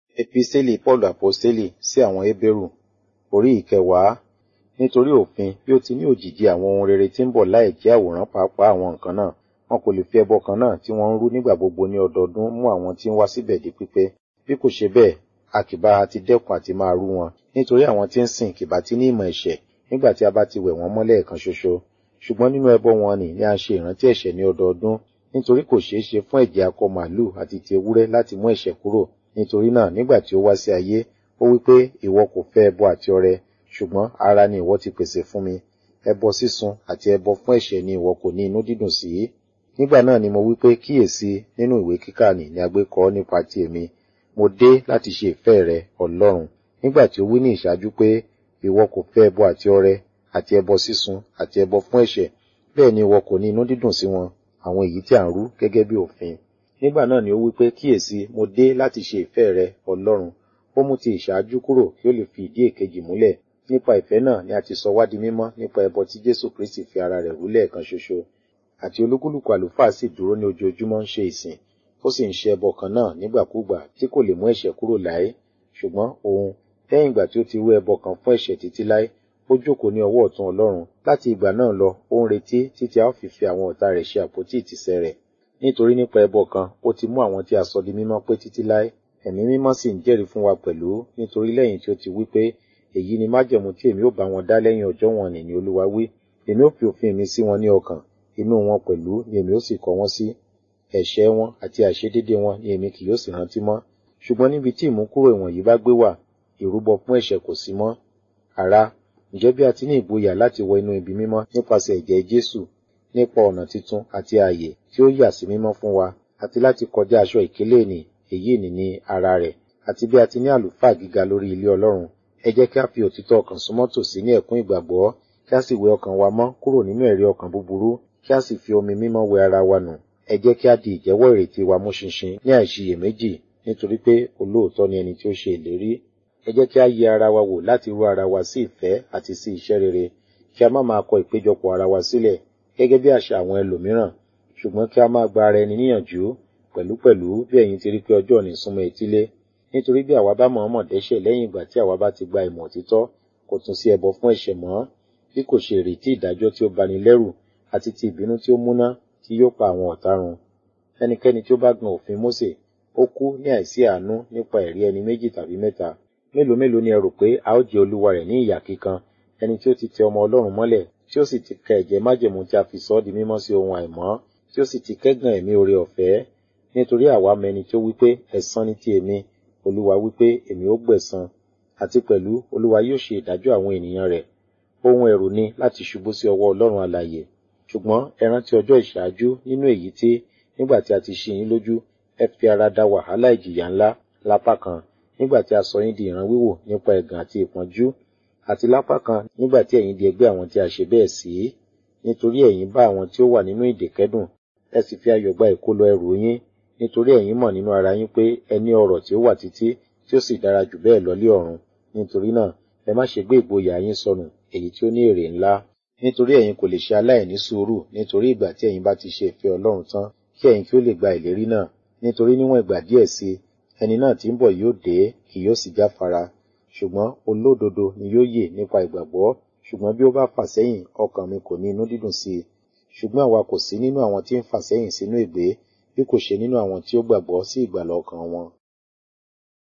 Episteli Paulu Aposteli sí àwọn Hébérù orí ìkẹwàá nítorí òfin bí ó ti ní òjìji àwọn ohun rere tí ń bọ̀ láì jẹ́ àwòrán pàápàá àwọn nǹkan náà wọn kò lè fi ẹbọ kan náà tí wọ́n ń rú nígbà gbogbo ní ọdọọdún mú àwọn tí ń wá síbẹ̀ di pípé bí kò ṣe bẹ́ẹ̀ a kì bá ti dẹ́kun àti máa rú wọn nítorí àwọn tí ń sìn kì bá ti ní ìmọ̀ ẹ̀ṣẹ̀ nígbà tí a bá ti wẹ̀ wọ́n mọ́lẹ̀ kan ṣoṣo ṣùgbọ́n nínú ẹbọ wọn nì ni a ṣe ìrántí ẹ̀ṣẹ̀ ní ọdọọdún nítorí kò ṣeé ṣe fún ẹ̀jẹ̀ akọ màálù àti ti ewúrẹ́ láti mú ẹ̀ṣẹ̀ kúrò nítorí náà nígbà tí ó wá sí ayé ó wí pé ìwọ kò fẹ́ ẹbọ àti ọrẹ ṣùgbọ́n ara ni ìwọ ti pèsè fún mi ẹbọ sísun àti ẹbọ fún ẹ̀ṣẹ̀ ni ìwọ kò ní inú dídùn sí nígbà náà ni mo wí pé kíyèsí nínú ìwé kíkà nì ni a gbé kọ nípa ti èmi mo dé láti ṣe ìfẹ́ rẹ Ọlọ́run nígbà tí ó wí ní ìṣáájú pé ìwọ kò fẹ́ ẹbọ àti ọrẹ àti ẹbọ sísun àti ẹbọ fún ẹ̀ṣẹ̀ bẹ́ẹ̀ ni ìwọ kò ní inú dídùn sí wọn àwọn èyí tí à ń rú gẹ́gẹ́ bí òfin nígbà náà ni ó wí pé kíyèsí mo dé láti ṣe ìfẹ́ rẹ Ọlọ́run ó mú ti ìṣáájú kúrò kí ó lè fi ìdí èkejì múlẹ̀ nípa ìfẹ́ náà ni a ti sọ wá di mímọ́ nípa ẹbọ tí Jésù Kristi fi ara rẹ̀ rú lẹ́ẹ̀kan ṣoṣo àti olúkúlùkù àlùfáà sì dúró ní ojoojúmọ́ ń ṣe ìsìn ó sì ń ṣe ẹbọ kan náà nígbàkúgbà tí kò lè mú ẹ̀ṣẹ̀ kúrò láé ṣùgbọ́n òun lẹ́yìn ìgbà tí ó ti rú ẹbọ kan fún ẹ̀ṣẹ̀ títí láé ó jókòó ní ọwọ́ ọ̀tún Ọlọ́run láti ìgbà náà lọ ó ń retí títí a ó fi fi àwọn ọ̀tá rẹ̀ ṣe àpótí ìtìsẹ̀ rẹ̀ nítorí nípa ẹbọ kan ó ti mú àwọn tí a sọ di mímọ́ pé títí láé ẹ̀mí mímọ́ sì ń jẹ́rìí fún wa pẹ̀lú nítorí lẹ́yìn tí ó ti wí pé èyí ni májẹ̀mú tí èmi ó bá wọn dá lẹ́yìn ọjọ́ wọn nì ní Olúwa wí èmi ó fi òfin mi sí wọn ní ọkàn inú wọn pẹ̀lú ni èmi ó sì kọ wọn sí ẹ̀ṣẹ̀ wọn àti àìṣedédé wọn ni èmi kì yóò sì rántí mọ́ ṣùgbọ́n níbi tí ìmúkúrò ìwọ̀nyí bá gbé wà ìrúbọ fún ẹ̀ṣẹ̀ kò sí mọ́ ará ǹjẹ́ bí a ti ní ìgboyà láti wọ inú ibi mímọ́ nípasẹ̀ ẹ̀jẹ̀ Jésù nípa ọ̀nà titun àti ààyè tí ó yà sí mímọ́ fún wa àti láti kọjá aṣọ ìkélé nì èyí nì ní ara rẹ̀ àti bí a ti ní àlùfáà gíga lórí ilé Ọlọ́run ẹ jẹ́ kí a fi òtítọ́ ọkàn súnmọ́ tòsí ní ẹ̀kún ìgbàgbọ́ kí a sì wẹ ọkàn wa mọ́ kúrò nínú ẹ̀rí ọkàn búburú kí a sì fi omi mímọ́ wẹ ara wa nù ẹ jẹ́ kí a di ìjẹ́wọ́ ìrètí wa mú ṣinṣin ní àìṣiyèméjì nítorí pé olóòótọ́ ni ẹni tí ó ṣe ìlérí ẹ jẹ́ kí a yẹ ara wa wò láti rú ara wa sí ìfẹ́ àti sí iṣẹ́ rere kí a má máa kọ ìpéjọpọ̀ ara wa sílẹ̀ gẹ́gẹ́ bí àṣà àwọn ẹlòmíràn ṣùgbọ́n kí a máa gba ara ẹni níyànjú pẹ̀lúpẹ̀lú bí ẹ̀yin ti rí pé ọjọ́ òní súnmọ́ etílé nítorí bí àwa bá mọ̀ọ́mọ̀ dẹ́ṣẹ̀ lẹ́yìn ìgbà tí àwa bá ti gba ìmọ̀ òtítọ́ kò tún sí ẹbọ fún ẹ̀ṣẹ̀ mọ́ bí kò ṣe ìrètí ìdájọ́ tí ó bani lẹ́rù àti ti ìbínú tí ó múná tí yóò pa àwọn ọ̀tá run ẹnikẹ́ni tí ó bá gan òfin Mósè ó kú ní àìsí àánú nípa ẹ̀rí ẹni méjì tàbí mẹ́ta mélòó mélòó ni ẹ rò pé a ó jẹ olúwa rẹ̀ ní ìyà kíkan ẹni tí ó ti tẹ ọmọ Ọlọ́run mọ́lẹ̀ tí ó sì ti ka ẹ̀jẹ̀ májẹ̀mú tí a fi sọ ọ́ di mímọ́ sí ohun àìmọ́ tí ó sì ti kẹ́gàn ẹ̀mí oore ọ̀fẹ́ nítorí àwa mẹni tí ó wípé ẹ̀san ni ti èmi olúwa wípé èmi ó gbẹ̀san àti pẹ̀lú olúwa yóò ṣe ìdájọ́ àwọn ènìyàn rẹ̀ ohun ẹ̀rù ni láti ṣubú sí ọwọ́ Ọlọ́run alààyè ṣùgbọ́n ẹ rántí ọjọ́ ìṣáájú nínú èyí tí nígbà tí a ti ṣí yín lójú ẹ fi ara da wàhálà ìjìyà ńlá lápá kan nígbà tí a sọ yín di ìran wíwò nípa ẹ̀gàn àti ìpọ́njú àti lápá kan nígbà tí ẹ̀yin di ẹgbẹ́ àwọn tí a ṣe bẹ́ẹ̀ sí nítorí ẹ̀yin bá àwọn tí ó wà nínú ìdè kẹ́dùn ẹ sì fi ayọ̀ gba ìkólọ ẹrù yín nítorí ẹ̀yin mọ̀ nínú ara yín pé ẹ ní ọrọ̀ tí ó wà títí tí ó sì dára jù bẹ́ẹ̀ lọ lé ọ̀run nítorí náà ẹ má ṣe gbé ìgboyà yín sọnù èyí tí ó ní èrè ńlá nítorí ẹ̀yin kò lè ṣe aláìní sùúrù nítorí ìgbà tí ẹ̀yin bá ti ṣe ìfẹ́ Ọlọ́run tán kí ẹ̀yin kí ó lè gba ìlérí náà nítorí níwọ̀n ìgbà díẹ̀ sí ẹni náà tí ń bọ̀ yóò dé kì yóò sì jáfara ṣùgbọ́n olódodo ni yóò yè nípa ìgbàgbọ́ ṣùgbọ́n bí ó bá fà sẹ́yìn ọkàn mi kò ní inú dídùn sí i ṣùgbọ́n àwa kò sí nínú àwọn tí ń fà sẹ́yìn sínú ègbé bí kò ṣe nínú àwọn tí ó gbàgbọ́ sí ìgbàlà ọkàn wọn